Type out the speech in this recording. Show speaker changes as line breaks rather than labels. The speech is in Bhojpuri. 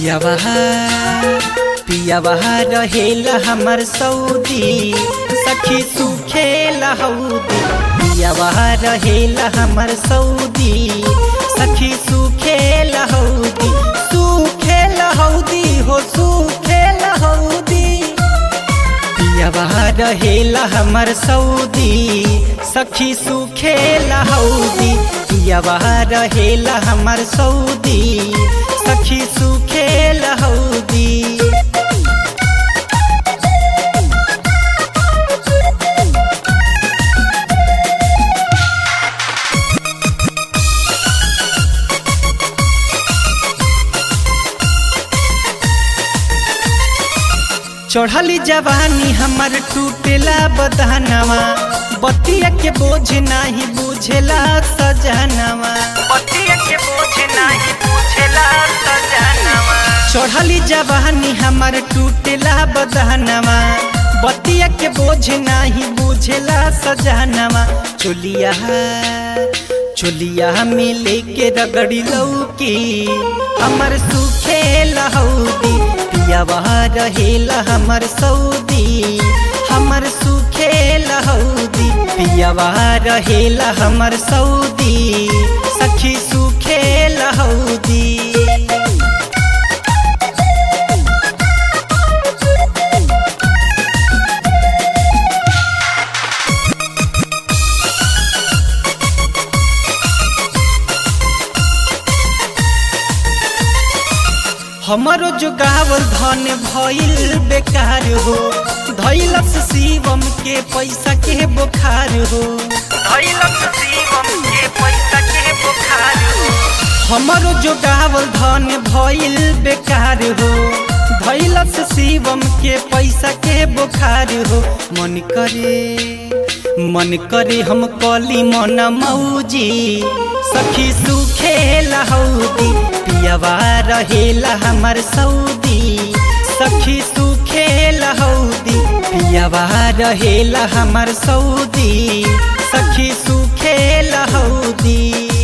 पियावा पियावा रहेला हमर सऊदी सखी सुखेला हौदी पियावा रहेला हमर सऊदी सखी सुखेला हौदी सुखेला हौदी हो सुखेला हौदी पियावा रहेला हमर सऊदी सखी सुखेला हौदी पियावा रहेला हमर सऊदी सखी सुखेला हौदी चढ़ली जवानी हमर टूटेला बदहनवा बतिया के बोझ नाही बुझेला सजनवा
बतिया के बोझ नाही बुझेला सजनवा
चढ़ली जवानी हमर टूटेला बदहनवा बतिया के बोझ नाही बुझेला सजनवा चोलिया चोलिया में लेके रगड़ी लौकी हमर सुखे लहौदी पियावा रहेला हमर सऊदी हमर सुखे लहौदी पियावा रहेला हमर सऊदी सखी सुखे लहौदी हमारो जो गावल धन भइल बेकार हो धैलस शिवम के पैसा के बुखार हो
धैलक शिवम के पैसा के बुखार हो
हमारो जो गावल धन भइल बेकार हो धैलस शिवम के पैसा के बुखार हो मन करे मन करे हम कली मन मौजी सखी सुखे लहौदी पियावा रहेला हमर सऊदी सखी सुखे लहौदी पियावा रहेला हमर सऊदी सखी सुखे लहौदी